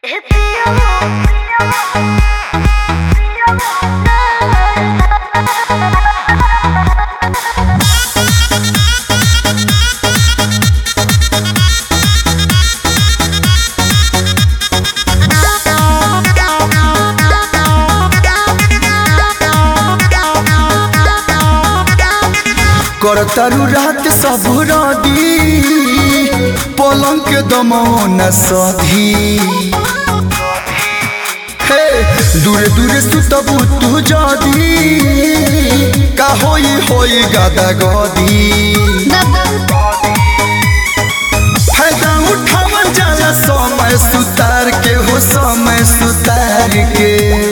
करतारू रात सब रदी पलंग के दमौन सधी हे दूरे दूरे सुतबू तू जदी का होई होई गादा गदी फायदा उठावल जाला समय सुतार के हो समय सुतार के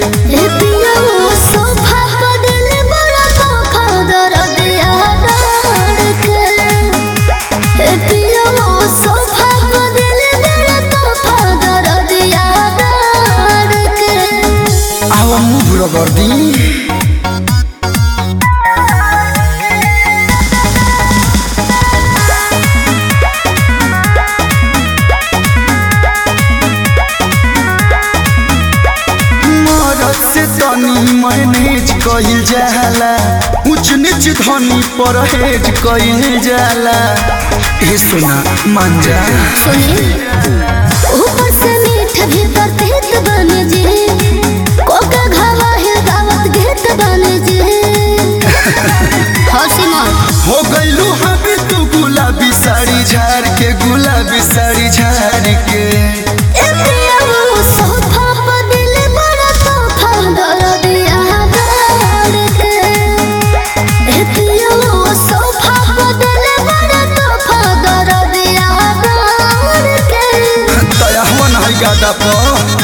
आवा मुभ रगर्दी मरद से तनी मैनेज कइल जाला ऊंच नीच धनी परहेज कइल जाला ए सुना मान जा ऊपर से मीठ भीतर तेत बने जे कोका घावा है दावत घेत बने जे हौसी मन हो गइलू हबी तू गुलाबी साड़ी झाड़ के गुलाबी साड़ी झाड़ के ए पिया वो सोफा पर दिल बड़ा तोफा दर दिया गाड़ के ए पिया वो सोफा पर दिल बड़ा तोफा दर दिया गाड़ के दया हवन है गादा पर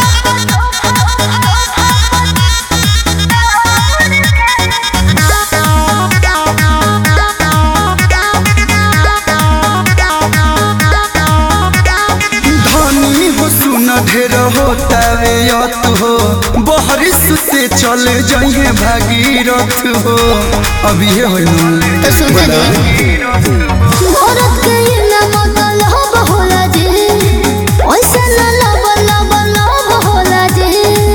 धनी हो सुन ढेर होता वे यत हो बहरिस से चल जाइए भागीरथ हो अभी ये हो तो सुनते दे औरत के ये ना मतलब होला जे ओइसे ना लब लब लब होला जे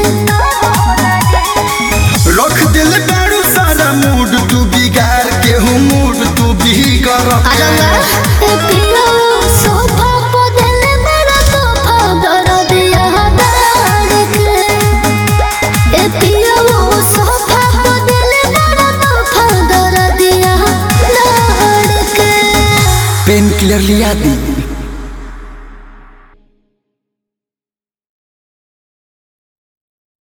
रख दिल दारू सारा मूड तू बिगाड़ के हो मूड तू बिगड़ आलंगा ए पिया सोफा पर दिल मेरा तोफा दर दिया दाड़ के ए पिया सोफा पर दिल मेरा तोफा दर दिया दाड़ के पेन क्लियर लिया दी